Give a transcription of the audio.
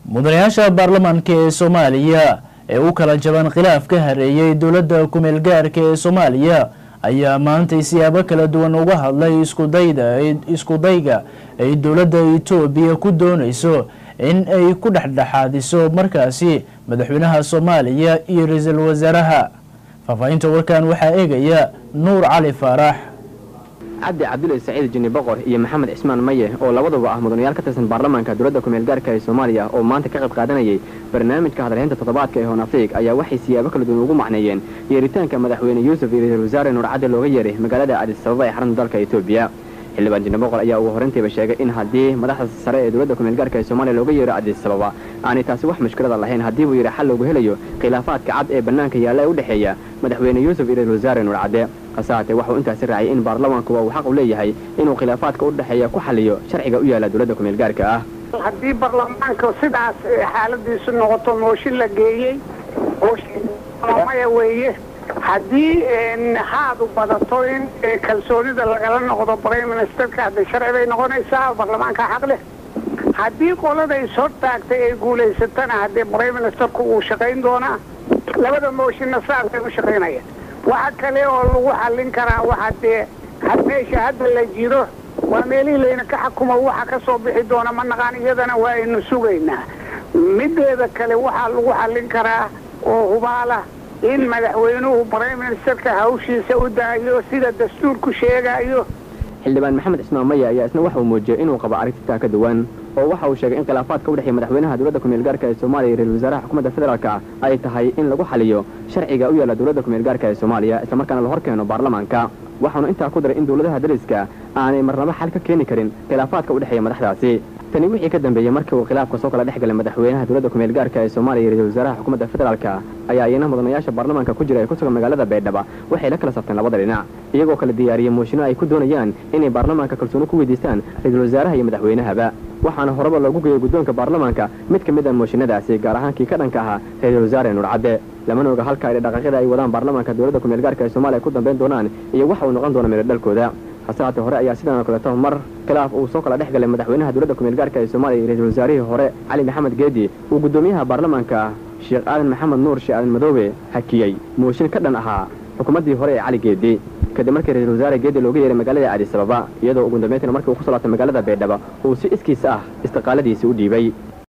mudanayaasha baarlamaanka ee soomaaliya ee u kala jaban khilaaf ka hareeyay dowladda kumeel gaarka ee soomaaliya ayaa maantay siyaabo kala duwan uga hadlay iskudayda iskudayga ay dowladda etoobiya ku doonayso in ay ku dhexdhexaadiso markaasi madaxweynaha soomaaliya iyo ra-iisul wasaaraha faahfaahinta warkan waxaa eegaya nuur cali faarax cabdi cabdulle saciid jini boqor iyo maxamed cismaan maye oo labaduba ah mudanayaal ka tirsan baarlamaanka dowladda kumeel gaarka ee soomaaliya oo maanta ka qayb qaadanayay barnaamijka hadalhaynta toddobaadka ee hoon afriig ayaa waxay siyaabo kala duwan ugu macneeyeen yeeritaanka madaxweyne yuusuf iyo ra-iisul wasaare nuur cadde looga yeeray magaalada adis ababa ee xarunta dalka etoobiya xildhibaan jini boqor ayaa ugu horrayntiiba sheegay in haddii madaxda sare ee dowladda kumeel gaarka ee soomaaliya looga yeero adis ababa aanay taasi wax mushkilada lahayn haddii buu yidhi xal loogu helayo khilaafaadka cad ee bannaanka yaalla ee u dhexeeya madaxweyne yuusuf iyo ra-iisul wasaare nuur cadde hase haatee waxuu intaasi raacay in baarlamaankuba uu xaq u leeyahay inuu khilaafaadka u dhexeeya ku xaliyo sharciga u yaalla dowladda kumeel gaarka ah haddii baarlamaanka sidaas xaaladiisu noqoto mooshin la geeyey mooshinmaya weeye haddii haadu badato in kalsoonida lagala noqdo prime ministerka hadda sharci bay noqonaysaa baarlamaanka xaq leh haddii qolada is hortaagtay ay guulaysatana haddii prime ministerku uu shaqayn doonaa labada mooshinna saasay u shaqaynaya waxa kale oo lagu xallin karaa waxa dee meesha hadda la jiro waa meelihii layna ka xakumo waxa ka soo bixi doona ma naqaan iyadana waa aynu sugaynaa mideeda kale waxaa lagu xallin karaa oo hubaala in madaxweynuhu prime ministerka hawshiisa u daayo sida dastuurku sheegayo xildhibaan maxamed cismaan maya ayaa isna waxa uu muujiyey inuu qabo arrintitaa ka duwan oo waxa uu sheegay in khilaafaadka u dhexeeya madaxweynaha dowladda kumeel gaarka ee soomaaliya iyo ra-isul wasaaraha xukuumadda federaalka ay tahay in lagu xaliyo sharciga u yaalla dowladda kumeel gaarka ee soomaaliya islamarkaana la hor keeno baarlamaanka waxaanu intaa ku daray in dowladaha dariska aanay marnabo xal ka keeni karin khilaafaadka u dhexeeya madaxdaasi tani wixii ka dambeeyey markii uu khilaafka soo kala dhex galay madaxweynaha dowladda kumeel gaarka ee soomaaliya iyo ra-isul wasaaraha xukuumadda federaalka ayaa iyana mudanayaasha baarlamaanka ku jira ee ku sugan magaalada baydhaba waxay la kala sabteen labada dhinac iyagoo kala diyaariyey mooshinno ay ku doonayaan inay baarlamaanka kalsooni ku weydiistaan ra-iisul wasaaraha iyo madaxweynahaba waxaana horeba loogu geeyey guddoonka baarlamaanka mid ka mid a mooshinadaasi gaar ahaan kii ka dhanka ahaa ra-iisul wasaare nuur cadde lamana oga halka ay dhaqaaqyada ay wadaan baarlamaanka dowladda kumeel gaarka ee soomaaliya ku dambayn doonaan iyo waxa uu noqon doona meeladhalkooda hase haatee hore ayaa sidan oo kaleeto mar khilaaf uu soo kala dhex galay madaxweynaha dowladda kumeel gaarka ee soomaaliya iyo ra-iisul wasaarihii hore cali maxamed geedi uu guddoomiyaha baarlamaanka sheekh aadan maxamed nuur sheekh aadan madoobe hakiyey mooshin ka dhan ahaa xukuumaddii hore ee cali geedi kadib markii ra-isul wasaare geedi looga yeeray magaalada adis ababa iyadoo ugu dambeyntina markii uu ku soo laabtay magaalada baydhaba uu si iskiis ah istiqaaladiisii u dhiibay